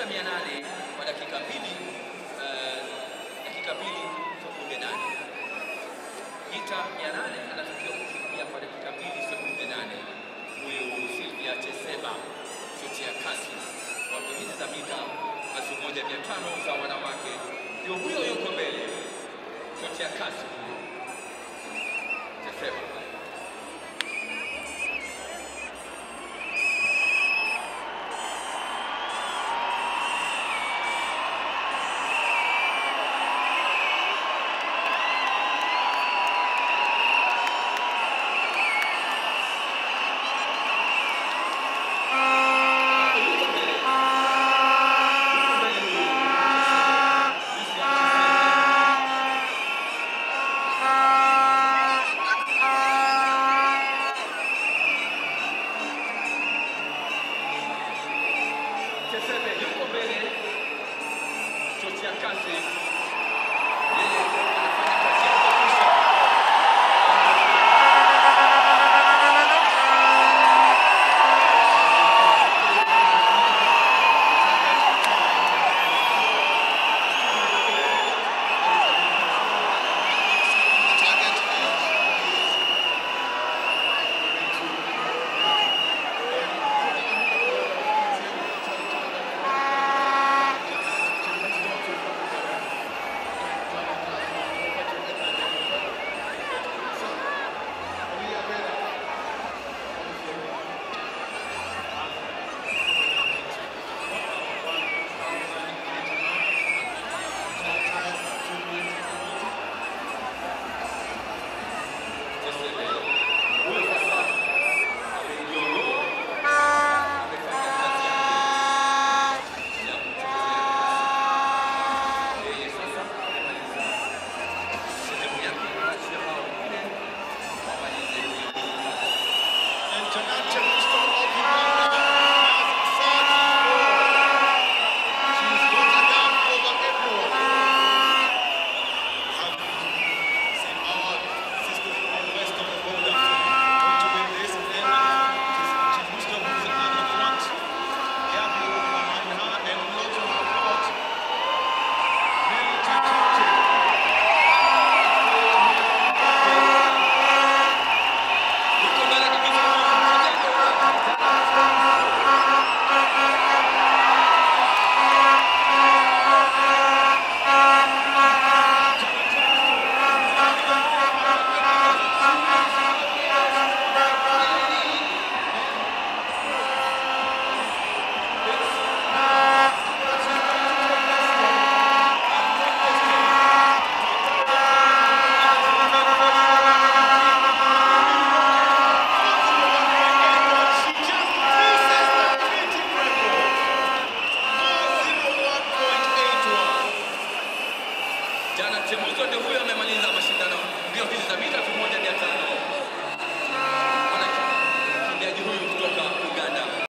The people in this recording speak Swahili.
mia nane kwa dakika mbili eh, dakika mbili sekunde nane mita mia nane anatakiwa kukimbia kwa dakika mbili sekunde nane huyu Silvia Cheseba chochea kasi wa mbio za mita elfu moja mia tano za wanawake ndio huyo yuko mbele chochea kasi huyo Cheseba Chesebe yuko mbele, chochea kasi yeye